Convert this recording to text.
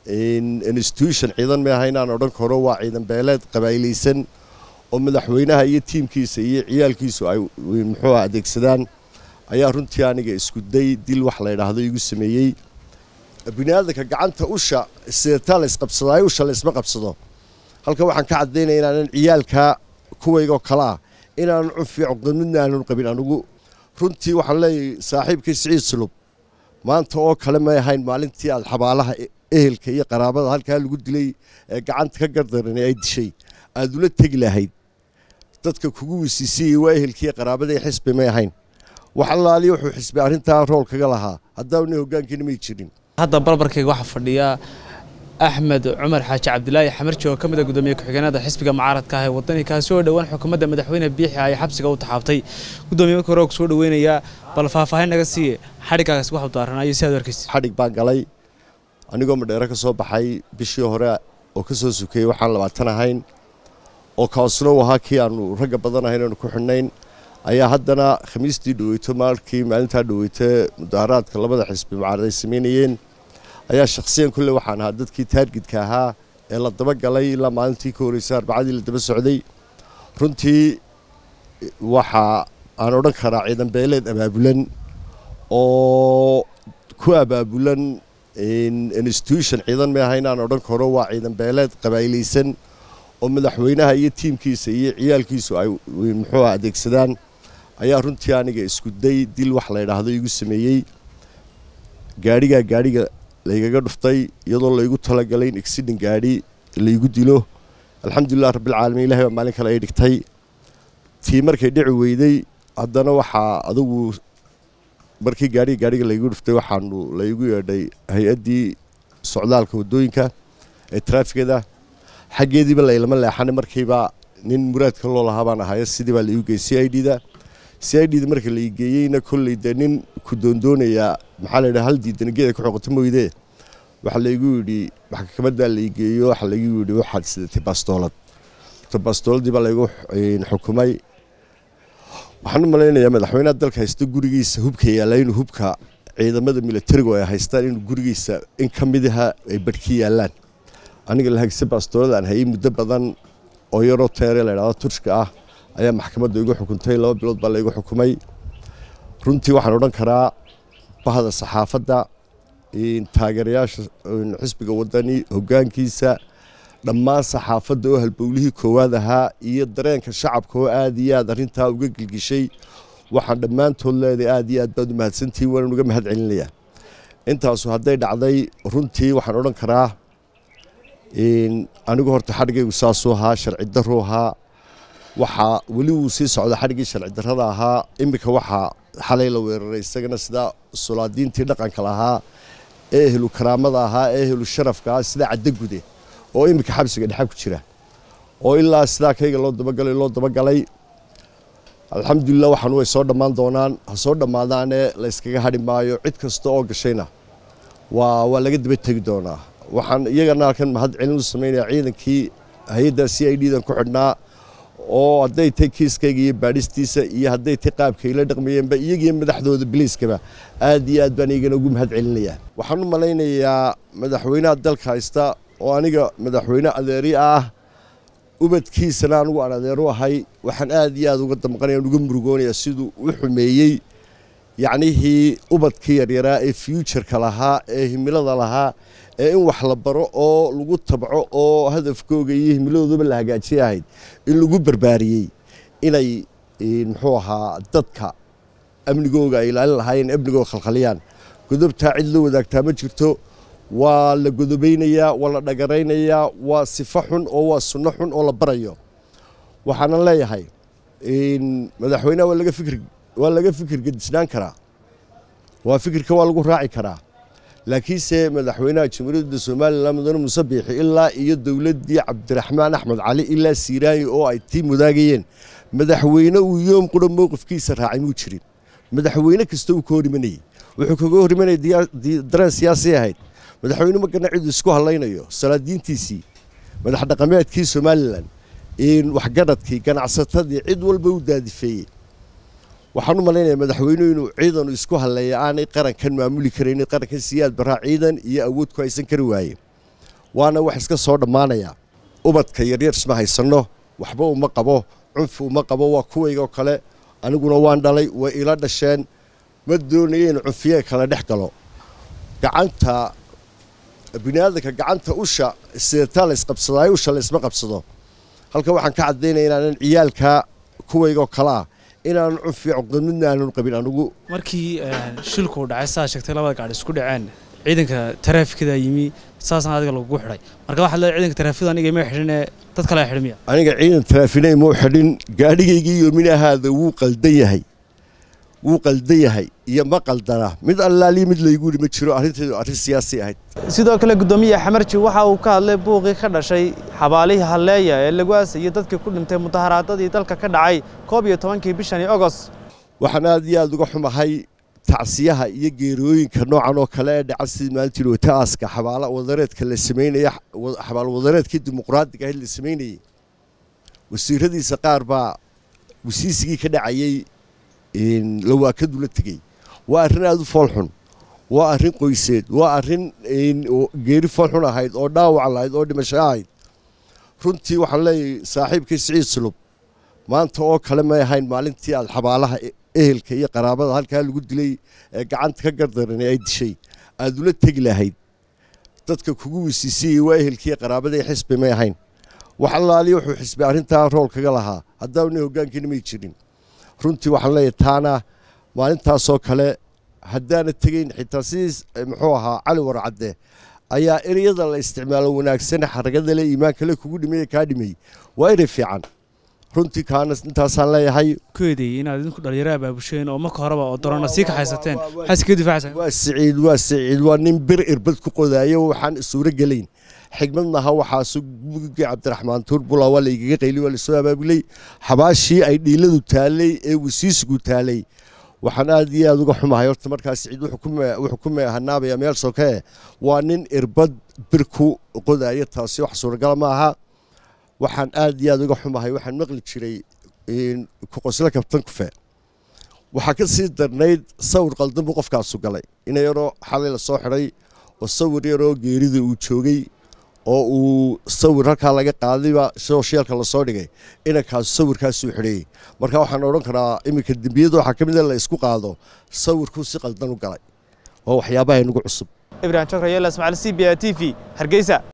institution ciidan ma aha inaan odhan karo waa ciidan beeleed qabaailaysan oo madaxweynaha iyo tiimkiisa iyo ciyaalkiisu ay muxuu adeegsadaan ayaa runtii aniga isku day dil wax la ydhaahdo igu sameeyey biniaadanka gacanta usha sidataa laysqabsadaayo usha laysma qabsado halkan waxaan ka caddaynaya inaanan ciyaalka kuwaygoo kale ah inaanan cunfi cuqdamidna aanan qabin anugu runtii waxaan leeyahay saaxiibkii siciid sulub maanta oo kale may ahayn maalintii aad xabaalaha ehelka iyo qaraabada halkaa lagu dilay ee gacanta ka gardaran ay dishay aad ula tegi lahayd dadka kugu wisiisiyey waa ehelkiiyo qaraabada iyo xisbi may ahayn wax allaaliya wuxuu xisbi arrintaa rool kaga lahaa haddaana hoggaankiina may jirin hadda barbarkayga waxaa fadhiya axmed cumar xaaji cabdilaahi xamarji oo ka mid a gudoomiye ku-xigeenada xisbiga mucaaradka ah ee wadani kaasi oo dhowaan xukuumadda madaxweyne biixi ay xabsiga u taxaabtay gudoomiye marka hore oo kusoo dhaweynayaa bal faahfaahin naga siiye xadhiggaas waxu daaranayo si aad arkaysa xadhig baan galay anigoo madheero ka soo baxay bishii hore oo ka soo sukeeyey waxaan labaatan ahayn oo kaasuna u ahaa kii aanu ragga badan ahayn aanu ku xidhnayn ayaa haddana khamiistii dhaweyto maalkii maalintaa dhaweyta mudaharaadka labada xisbi mucaarad ay samaynayeen ayaa shakhsiyan kulle waxaan ahaa dadkii taargidka ahaa ee la daba galay ilaa maalintii ka horreysay arbacadii la daba socday runtii waxa aan odhan karaa ciidan beeleed abaabulan oo ku abaabulan institution ciidan ma aha inaan odhan karo waa ciidan beeleed qabaailaysan oo madaxweynaha iyo tiimkiisa iyo ciyaalkiisu ay muxuu adeegsadaan ayaa runtii aniga isku day dil wax la ydhaahdo igu sameeyey gaadhigaa gaadhiga laygaga dhuftay iyadoo laygu talagalay in exidin gaadhi laygu dilo alxamdulilah rabbilcaalamiin ilahay baa maalin kale ay dhigtay tii markay dhici weyday haddana waxaa adugu markii gaadhiga gaadhiga laygu dhuftay waxaanu laygu yeedhay hay-addii socdaalka waddooyinka ee traafigada xaggeediiba laylama leexanay markiiba nin muraadka loo lahaa baan ahaye sidii baa laigu geeyey c i d da c i d da marka lai geeyeyna kolley dee nin ku doondoonayaa maxaa la yidhaha hal diidana geeda ku xoqoto mooyde waxaa laygu yidhi maxkamadaa lai geeyo waxaa laygu yidhi waxaad sidatay bastoolad ta bastooladii baa laygu xukumay waxaan u malaynayaa madaxweynaha dalka haysta gurigiisa hubka yaalla inuu hubka ciidamada milatarigu ay haystaan inuu gurigiisa in ka midaha ay badhki yaallaan aniga lahagse baastooladan hayay muddo badan oo yaroo teere la ydhahdo turshka ah ayaa maxkamadda igu xukuntay laba bilood baa laygu xukumay runtii waxaan odhan karaa bahda saxaafadda taageerayaasha xisbiga wadani hoggaankiisa dhammaan saxaafadda oo halbowlihii koowaad ahaa iyo dareenka shacabka oo aad iyo aad arrintaa uga gelgishay waxaan dhammaantood leedahay aad iyo aad baad u mahadsantihiin waanaan uga mahad celinayaa intaasu hadday dhacday runtii waxaan odhan karaa anigu horta xadhigaygu saasuu ahaa sharci daruu ahaa waxaa weli wuu sii socda xadhiggii sharci darrada ahaa iminka waxaa xalay la weeraray isagana sidaa sulaadiintii dhaqanka lahaa ee ehlu karaamada ahaa ee ehlu sharafka ah sida caddagude oo iminka xabsiga dhexa ku jira oo ilaa sidaa kayga loo dabagalay loo dabagalay alxamdulilah waxaan way soo dhammaan doonaan ha soo dhammaadaane layskaga hadhi maayo cid kasta oo gashayna waa waa laga daba tegi doonaa waxaan iyagana halkan mahad celin u samaynayaa ciidankii hay-adda c i d dan ku xidhnaa oo hadday tay kiiskayga iyo baadhistiisa iyo hadday tay qaabkay la dhaqmayeenba iyagiyo madaxdooda biliiskaba aad iyo aad baan iyagana ugu mahad celinayaa waxaan u malaynayaa madaxweynaha dalka haysta oo aniga madaxweyne adeeri ah ubadkiisana anigu aan adeeru ahay waxaan aad iyo aad uga damqanaya uga murugoonayaa siduu u xumeeyey yacnihii ubadkii yaryaraa ee fuutureka lahaa ee himilada lahaa ee in wax la baro oo lagu tabco oo hadafkooga iyo himiladooduba la hagaajiya ahayd in lagu barbaariyey inay muxuu ahaa dadka amnigooga ay ilaalin lahaayeen amnigooga khalkhaliyaan godobtaa cid la wadaagtaa ma jirto waa la godobaynayaa waa la dhagaraynayaa waa sifo xun oo waa sunno xun oo la barayo waxaanan leeyahay madaxweynaha waa laga fikir waa laga fikir gedisnaan karaa waa fikirka waa lagu raaci karaa laakiinse madaxweynaha jamhuuriyadda somalilan mudane muuse biixi ilaa iyo dowladdii cabdiraxmaan axmed cali ilaa siiraayi oo ay tii mudaagayeen madaxweyne uu yoom qura mowqifkiisa raacay muu jirin madaxweyne kasta uu ka hor imanayey wuxuu kaga hor imanaya dareen siyaasi ahayd madaxweyne magana cidu isku hadlaynayo salaadiintiisii madax dhaqameedkii somalilan waxgaradkii ganacsatadii cid walba u daadifeeyey waxaan u malaynayaa madaxweynuhu inuu ciidanu isku hadleeya aanay qarankan maamuli karaynin qarankan siyaad baraa ciidan iyo awood ku haysan kari waaye waana wax iska soo dhammaanaya ubadka yaryar isma haysanno waxba uma qabo cunfi uma qabo waa kuwaygoo kale aniguna waan dhalay way ila dhasheen ma doonayo in cunfiye kala dhex galo gacanta biniaadanka gacanta usha sidataa la isqabsadaayo usha la isma qabsado halka waxaan ka caddaynaya inaanan ciyaalka kuwaygoo kale ah inaanan cunfi cuqdad midna aanan qabin anigu markii shilku dhacay saa sheegtay labada gaadhi isku dhaceen ciidanka taraafikada yimi saasna adiga lagugu xidhay marka waxaad leedahay ciidanka taraafikada aniga ima xidhinee dad kale xidhin miya aniga ciidan taraafinay muu xidhin gaadhigaygii yominahaada wuu qaldan yahay wuu qaldan yahay iyo ma qaldana mid allaaliyo mid laygu yidhi ma jiro arrinteedu arrin siyaasi ahayd sidoo kale guddoomiye xamarji waxa uu ka hadlay buuqii ka dhashay xabaalihii halleeya ee lagu aasayey dadkii ku dhintay mudaharaadadii dalka ka dhacay koob iyo tobankii bishani ogost waxaan aad iyo aad uga xumahay tacsiyaha iyo geerooyinka noocan oo kale ee dhaca sidii maalintii wata aaska xabaala wadareedka la sameynaya xabaal wadareedkii dimuqraadiga ahayd la sameynayey wasiiradiisa qaar baa wasiisigii ka dhacayey lawaakadu la tegey waa arrin aada u foolxun waa arrin qoyseed waa arrin geeri foolxun ahayd oo dhaawac lahayd oo dhimasho ahayd runtii waxaan leeyahay saaxiibkii siciid sulub maanta oo kale may ahayn maalintii aad xabaalaha ehelka iyo qaraabada halkaa lagu dilay ee gacanta ka gardaran ay dishay aad ula tegi lahayd dadka kugu wisiisiyey waa ehelkii qaraabada xisbi may ahayn wax allaaliya wuxuu xisbi arrintaa rool kaga lahaa haddaana hoggaankiina may jirin runtii waxaan leeyahay taana maalintaasoo kale haddaana tegeyn xitaa sidiis muxuu ahaa cali warcadde ayaa ereyada la isticmaalo wanaagsan xaragada le iimaanka le kugu dhimay kaa dhimay waa erey fiican runtii kaana intaasaan leeyahay ku eedeeyey inaad idinku dhalinyaro abaabusheen oo marka horeba oo dorona sii kaxaysateen maxaad iskaga difaacaysaa waa siciid waa siciid waa nin bir irbad ku qodaayo waxaan suuro gelayn xigmad maha waxaasu mugigii cabdiraxmaan tuurbula waa laygaga qayli waa lasoo abaabulay xabaashii ay dhiiladu taallay ee wasiisigu taallay waxaan aad iyo aad uga xumahay horta markaa siciid wuxuu ku meehanaabaya meel sokee waa nin irbad bir ku qodaayo taasi wax suuragala ma aha waxaan aad iyo aad uga xumahay waxaan maqli jiray kuqoslo kabtan kufe waxaa ka sii darnayd sawir qaldan buu qofkaasu galay ina yaroo xalay la soo xidhay oo sawir yaroo geerida uu joogay oo uu sawir halkaa laga qaadayba sooshyaalka lasoo dhigay inankaasu sawirkaasuu xidheeyey marka waxaan odhan karaa iminka dembiyada waxaa ka mid a la isku qaado sawirkuu si qaldan u galay waa waxyaabaha inagu cusub ibrahim jokra yeela ismaaciil c b a t v hargeysa